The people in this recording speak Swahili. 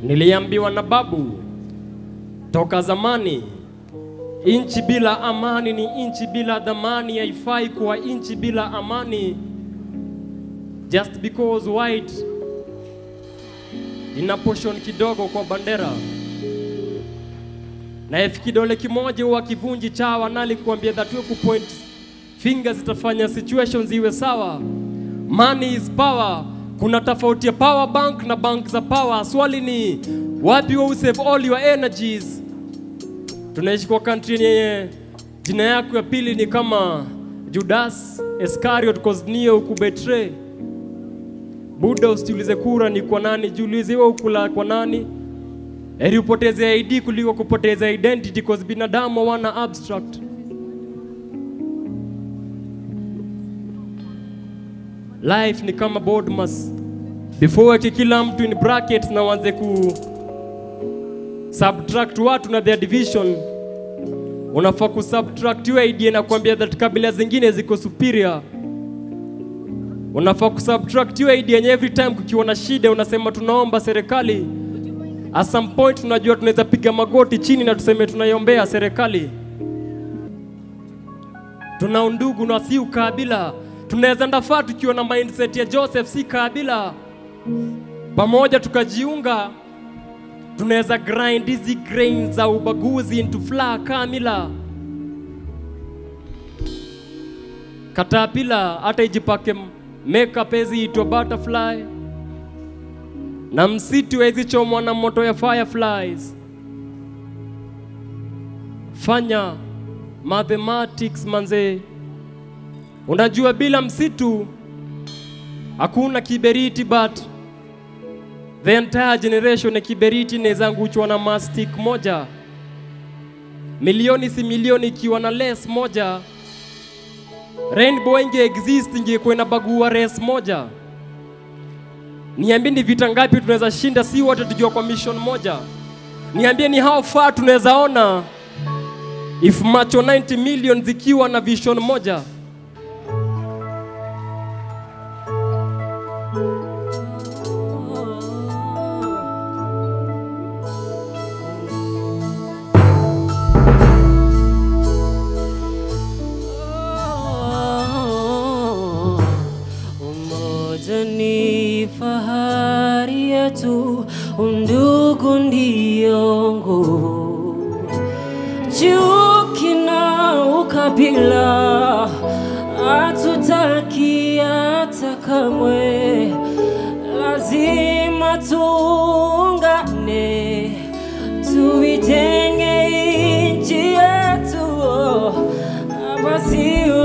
Niliambiwa na babu toka zamani, inchi bila amani ni inchi bila dhamani, haifai kuwa inchi bila amani. Just because white ina portion kidogo kwa bandera na if kidole kimoja huwa kivunji chawa, nali kuambia that we kupoint finger zitafanya situations iwe sawa. Money is power. Kuna tofauti ya power bank na bank za power. Swali ni wapi wewe save all your energies? Tunaishi kwa country yenye jina yako ya pili ni kama Judas Iscariot cause Neo ukubetray. Buddha usiulize kura ni kwa nani, jiulize wewe ukula kwa nani. Heri upoteze ID kuliko kupoteza identity cause binadamu hawana abstract. Life ni kama board mass. Before weke kila mtu in brackets na wanze ku subtract watu na their division, unafaa ku subtract hiyo idea na kuambia that kabila zingine ziko superior. Unafaa ku subtract hiyo idea yenye every time kukiwa na shida unasema tunaomba serikali At some point tunajua tunaweza piga magoti chini na tuseme tunaiombea serikali. Tuna undugu na si ukabila. Tunaweza ndafaa tukiwa na mindset ya Joseph, si kabila. Pamoja tukajiunga, tunaweza grind hizi grains za ubaguzi into flour kamila. Katapila hata ijipake makeup ezi itwa butterfly na msitu hawezi chomwa na moto ya fireflies. Fanya mathematics manze, unajua bila msitu hakuna kiberiti, but the entire generation ya kiberiti inaweza anguchwa na mastic moja. Milioni si milioni ikiwa na less moja, rainbow inge exist ingekuwa inabagua race moja. Niambie ni vita ngapi tunaweza shinda, si wote tukiwa kwa mission moja? Niambie ni how far tunaweza ona if macho 90 million zikiwa na vision moja. Umoja ni fahari yetu, undugu ndio nguvu. Chuki na ukabila hatutaki hata kamwe, lazima tuungane, tuijenge nchi yetu, basi